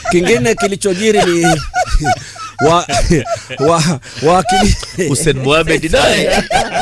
kingine kilichojiri ni wa, wa, wakili, Hussein Mohamed naye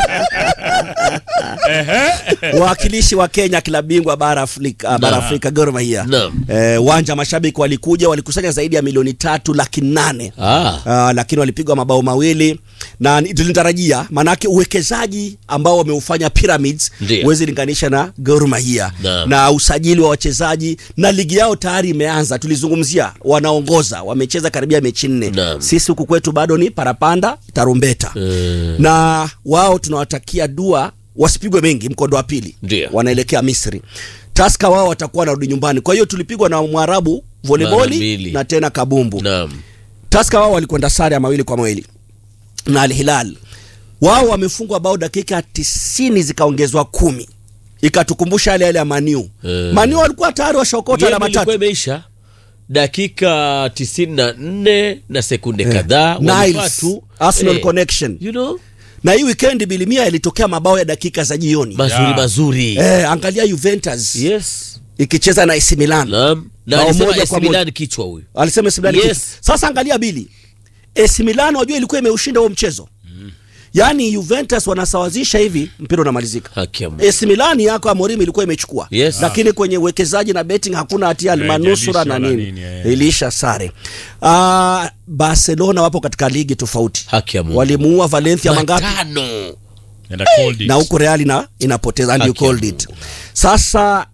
wawakilishi wa Kenya klabu bingwa bara Afrika, bara Afrika Gor Mahia Naam. eh, uwanja mashabiki walikuja walikusanya zaidi ya milioni tatu laki nane Ah. Ah, lakini walipigwa mabao mawili na ni- tulitarajia maanake uwekezaji ambao wameufanya Pyramids Ndiyo. huwezi linganisha na Gor Mahia Naam. na usajili wa wachezaji na ligi yao tayari imeanza. Tulizungumzia wanaongoza, wamecheza karibia mechi nne. Naam. Sisi huku kwetu bado ni parapanda tarumbeta Eh. na wao tunawatakia dua wasipigwe mengi mkondo wa pili, Ndiyo. wanaelekea Misri. Taska wao watakuwa wanarudi nyumbani. Kwa hiyo tulipigwa na Mwarabu Mara voleboli mbili. na tena kabumbu. Naam. Taska wao walikwenda sare ya mawili kwa mawili na Al Hilal. Wao wamefungwa bao dakika tisini zikaongezwa kumi, ikatukumbusha yale yale ya Maniu. Eh. Maniu walikuwa tayari washaokota Game alama ilikuwa tatu. imeisha dakika tisini na nne na sekunde kadhaa walifaa Niles, tu Arsenal eh, connection. you know, Na hii weekend bilimia yalitokea mabao ya dakika za jioni. mazuri Yeah. mazuri Eh, angalia Juventus yes ikicheza na AC Milan. naam na Bao alisema moja AC kwa moja. Milan kichwa huyu Alisema AC Milan Yes. kitu. Sasa angalia bili. AC Milan wajua ilikuwa imeushinda huo mchezo. Yaani Juventus wanasawazisha hivi mpira unamalizika. haki ya Mungu. AC Milan yako Amorim ilikuwa imechukua. Yes. Lakini kwenye uwekezaji na betting hakuna hatia Eh, almanusura na haijalisha wala nini. nini, eh. Ilisha sare. Ah, Barcelona wapo katika ligi tofauti. haki ya Mungu. Walimuua Valencia mangapi? matano And I called it. na huko Real ina inapoteza and you Haki ya called it. Sasa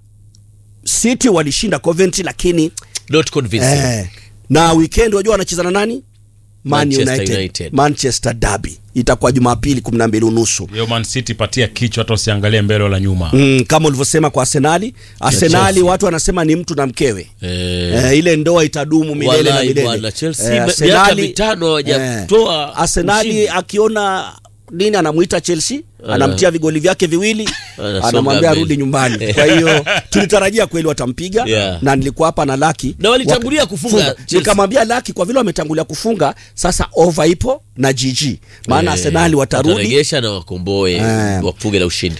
City walishinda Coventry lakini not convincing eh, na weekend wajua wanacheza na nani? Man Manchester United. United. Manchester Derby itakuwa Jumapili 12 unusu. Yo Man City patia kichwa hata usiangalie mbele wala nyuma. Mm, kama ulivyosema kwa Arsenali, Arsenali Chelsea. watu wanasema ni mtu na mkewe. eh, Eh, ile ndoa itadumu milele na Wallahi milele. bwana, Chelsea Eh, miaka Arsenali- mitano hawajatoa eh, Arsenali ushindi. akiona nini anamuita Chelsea, Ana- anamtia vigoli vyake viwili, Anasonga anamwambia mbele. arudi nyumbani. Kwa hiyo tulitarajia kweli watampiga Yeah. na nilikuwa hapa na Laki Na walitangulia kufunga Chelsea. Nikamwambia Laki kwa vile wametangulia kufunga, sasa over ipo na GG, maana Eh, Arsenali watarudi wataregesha na wakomboe Eh. wafunge la ushindi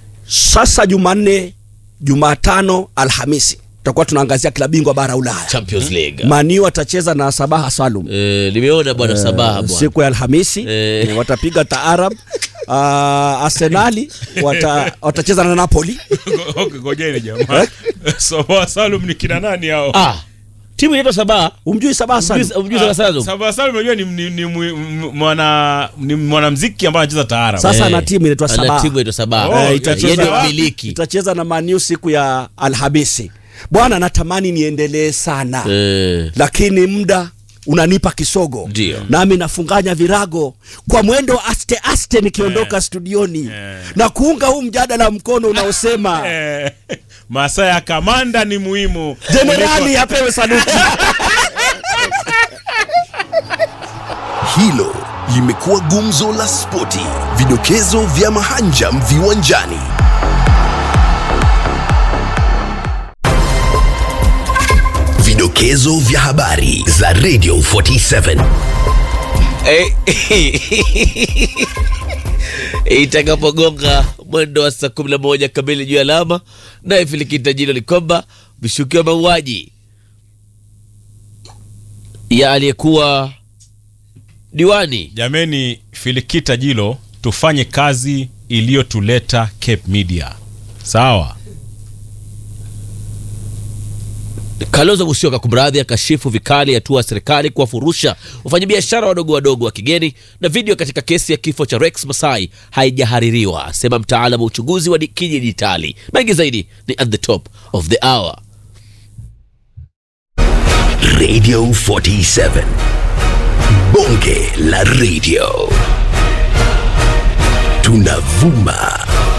sasa Jumanne, Jumatano, Alhamisi tutakuwa tunaangazia klabu bingwa bara Ulaya. Champions League Maniu atacheza na Sabaha Salum eh, nimeona bwana Sabaha bwana siku ya Alhamisi Eh. eh, watapiga taarab. Uh, Arsenali wata, watacheza na Napoli. Okay, ngojeni jamaa. Soba Salum ni kina nani hao? ah timu inaitwa Sabaha Umjui Sabaha Salum? Umjui- umjui Sabaha Salum? Saba Salum unajua ni ni ni mwi- m- mwana ni mwanamuziki ambaye anacheza taarab. Sasa Eh, ana timu inaitwa ana Sabaha. timu inaitwa Sabaha Oh, Eh, Yeye itacheza ndio wapi? mmiliki itacheza na Maniu siku ya Alhamisi. Bwana, natamani niendelee sana eh, lakini muda unanipa kisogo, Ndio. nami nafunganya virago kwa mwendo aste aste nikiondoka studioni Eh. na kuunga huu mjadala mkono unaosema Eh, masaa ya kamanda ni muhimu. jenerali apewe saluti. Hilo limekuwa gumzo la spoti, vidokezo vya mahanjam viwanjani. Vidokezo vya habari za Radio 47. itakapogonga mwendo wa saa kumi na moja kamili juu ya alama naye filikita jino ni kwamba vishukiwa mauaji ya aliyekuwa diwani Jameni, Filikita Jilo, tufanye kazi iliyotuleta Cape Media. Sawa? Kalonzo Musyoka kumradhi, akashifu vikali hatua ya serikali kuwafurusha wafanyabiashara wadogo wadogo wa kigeni, na video katika kesi ya kifo cha Rex Masai haijahaririwa, asema mtaalamu wa uchunguzi wa di- kidijitali. Mengi zaidi ni at the top of the hour. Radio 47. Bonge la radio. Tunavuma